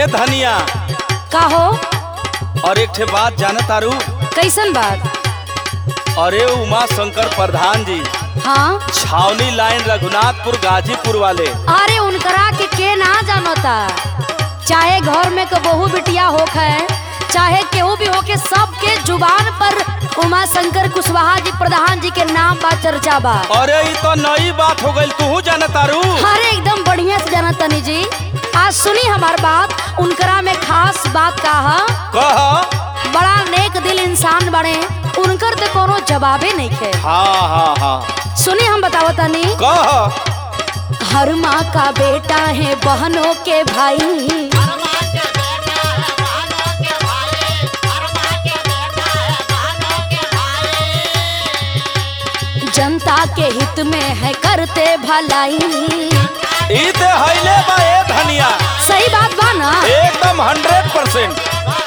ए धनिया का हो और एक ठे बात जाना तारू कैसन बात अरे उमा शंकर प्रधान जी हाँ छावनी लाइन रघुनाथपुर गाजीपुर वाले अरे उनकरा के के ना जानता चाहे घर में के बहू बिटिया होख है चाहे केहू भी होके सबके जुबान पर उमा शंकर कुशवाहा जी प्रधान जी के नाम बा चर्चा बा अरे ये तो नई बात हो गई तू जाना तारू अरे एकदम बढ़िया से जाना तनी जी आज सुनी हमार बात उनकरा में खास बात का है कह बड़ा नेक दिल इंसान बने उनकर तो कोनो जवाबे नहीं है हाँ हाँ हाँ सुनी हम बतावतनी कह हर माँ का बेटा है बहनों के भाई जनता के हित में है करते भलाई ई ते हईले बा ए धनिया सही बात बा ना एकदम हंड्रेड परसेंट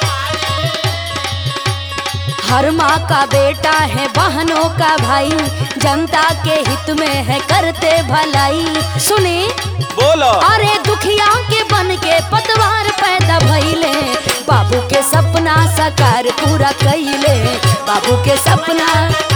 हर माँ का बेटा है बहनों का भाई जनता के हित में है करते भलाई सुनी बोलो अरे दुखिया के बन के पतवार पैदा भइले बाबू के सपना साकार पूरा कइले बाबू के सपना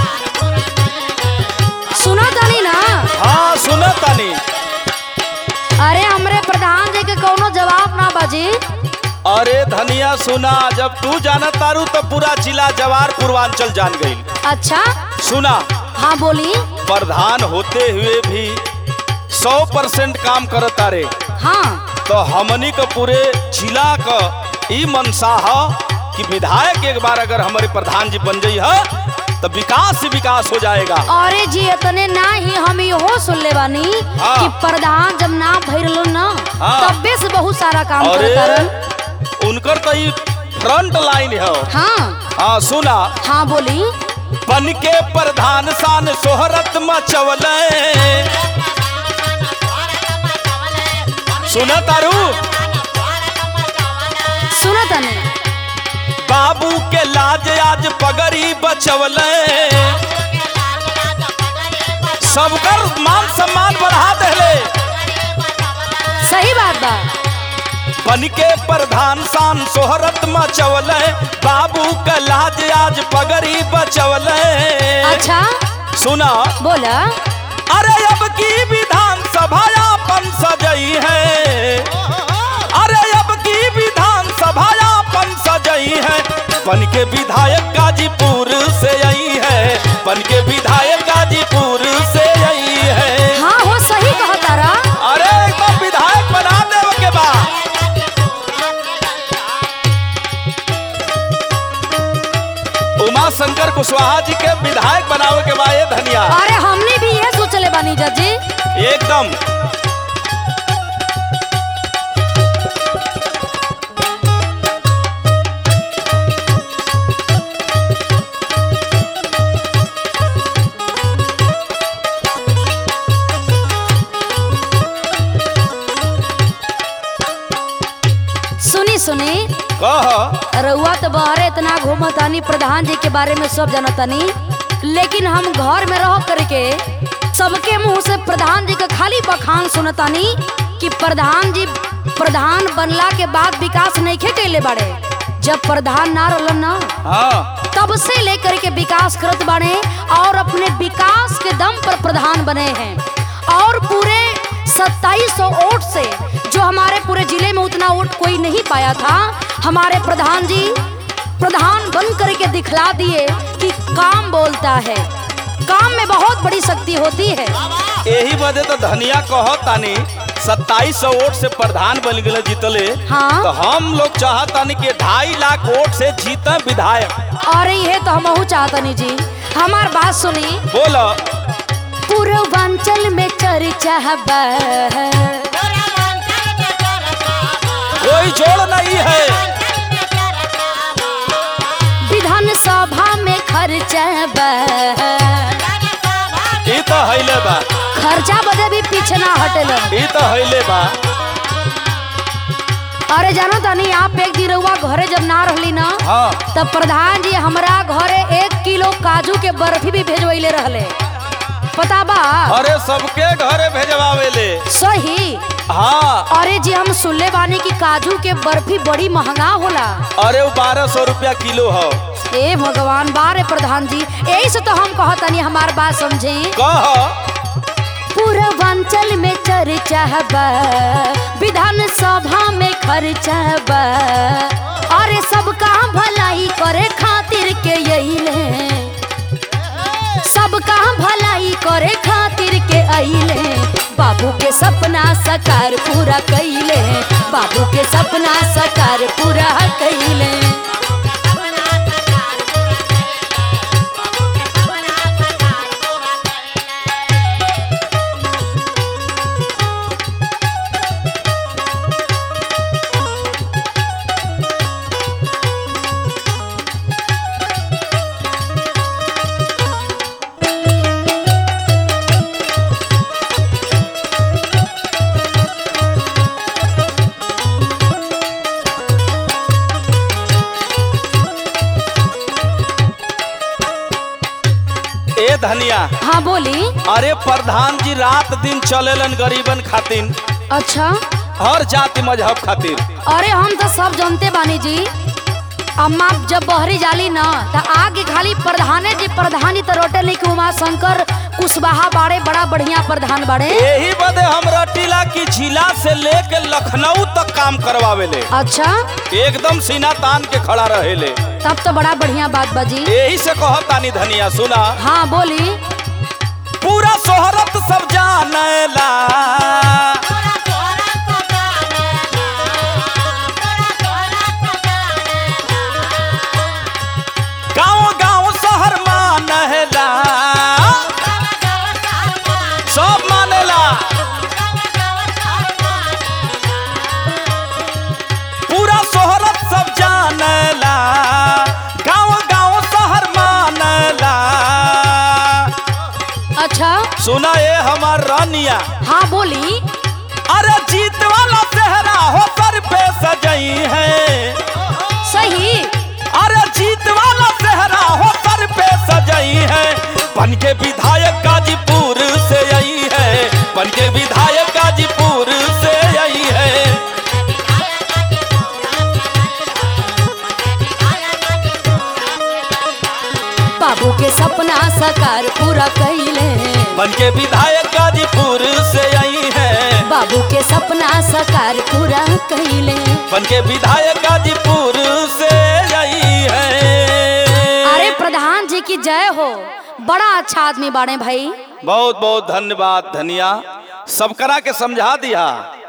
सुना तानी ना हाँ सुना तानी अरे हमरे प्रधान जी के कोनो जवाब ना बाजी अरे धनिया सुना जब तू जाना तारू तो पूरा जिला जवार पूर्वांचल जान गई अच्छा सुना हाँ बोली प्रधान होते हुए भी सौ परसेंट काम करत तारे हाँ तो हमनी के पूरे जिला का ई मनसा है कि विधायक एक बार अगर हमारे प्रधान जी बन गई है तो विकास ही विकास हो जाएगा अरे जी इतने ना ही हम इहो सुन ले बानी हाँ। कि प्रधान जब ना भइल ना हाँ। तब्बे से बहुत सारा काम अरे करता उनकर तो ई फ्रंट लाइन है हाँ हाँ सुना हाँ बोली बन के प्रधान शान सोहरत मचवल सुना तारू सुना तने बाबू के लाज आज पगड़ी बचवल सबकर मान सम्मान बढ़ा देले सही बात बा बन के प्रधान शान सोहरत मचवल बाबू के लाज आज पगड़ी बचवल अच्छा सुना बोला अरे अब की विधान सभा अपन सजई है अरे अब की विधान सभा अपन सजई है बन के विधायक गाजीपुर से आई है बन के विधायक गाजीपुर से आई है हाँ हो सही कहा तारा अरे एकदम विधायक बना देव के बाद उमा शंकर कुशवाहा जी के विधायक बनावे के बाद ये धनिया अरे हमने भी ये सोचले बानी जजी एकदम सुनी सुनी कह रउआ तो बहरे इतना घूमतानी प्रधान जी के बारे में सब जानतानी लेकिन हम घर में रह करके सबके मुंह से प्रधान जी का खाली बखान सुनतानी कि प्रधान जी प्रधान बनला के बाद विकास नहीं कैले बाड़े जब प्रधान ना रहलन ना हाँ तब से लेकर के विकास करत बने और अपने विकास के दम पर प्रधान बने हैं और पूरे 2700 वोट से जो हमारे पूरे जिले में उतना वोट कोई नहीं पाया था हमारे प्रधान जी प्रधान बन करके दिखला दिए कि काम बोलता है काम में बहुत बड़ी शक्ति होती है यही वजह तो धनिया कह तानी सत्ताईस सौ वोट से प्रधान बन गए जीतले हाँ। तो हम लोग चाहतानी कि ढाई लाख वोट से जीते विधायक और ये तो हम चाहतनी जी हमार बात सुनी बोलो पूर्वांचल में चर्चा बा कोई जोड़ नहीं है विधानसभा में खर्चा बा ई तो हैले बा खर्चा बदे भी पीछे ना हटेलन ई तो हैले बा अरे जानो तानी आप एक दिन रउआ घरे जब ना रहली ना हाँ तब प्रधान जी हमरा घरे एक किलो काजू के बर्फी भी भेजवैले रहले पता बा अरे सबके घरे भेजवावे ले सही हाँ अरे जी हम सुनले बानी कि काजू के बर्फी बड़ी महंगा होला अरे वो बारह सौ रुपया किलो हो ए भगवान बारे प्रधान जी यही से तो हम कहतनी हमार बात समझी कह पूर्वांचल में चर्चा बा विधान सभा में खर्चा बा अरे सबका भलाई करे खातिर के यही ले सबका भलाई करे खातिर के अइले बाबू के सपना साकार पूरा कैले बाबू के सपना साकार पूरा कैले ए धनिया हाँ बोली अरे प्रधान जी रात दिन चलेलन गरीबन खातिर अच्छा हर जाति मजहब खातिर अरे हम तो सब जानते बानी जी अम्मा जब बहरी जाली ना तो आगे खाली प्रधाने जी प्रधानी तो रोटे नहीं कि उमा शंकर कुशवाहा बाड़े बड़ा बढ़िया प्रधान बाड़े यही बदे हम रटीला की जिला से लेके लखनऊ तक काम करवावे ले अच्छा एकदम सीना तान के खड़ा रहे ले तब तो बड़ा बढ़िया बात बाजी यही से कहतानी धनिया सुना हाँ बोली पूरा शोहरत सब जानेला गांव गांव शहर मानेला सब मानेला पूरा शोहरत सब जानेला गांव गांव शहर मानेला अच्छा सुना ये हमार रानिया हाँ बोली अरे जीत वाला चेहरा हो सर पे सजई है सही अरे जीत वाला चेहरा हो सर पे सजई है बन के विधायक गाजीपुर से आई है बन के विधायक गाजीपुर से आई है बाबू के सपना साकार पूरा कैले बन के विधायक गाजीपुर से आई है बाबू के सपना साकार पूरा कैले बन के विधायक गाजीपुर से आई है अरे प्रधान जी की जय हो बड़ा अच्छा आदमी बाड़े भाई बहुत बहुत धन्यवाद धनिया सब करा के समझा दिया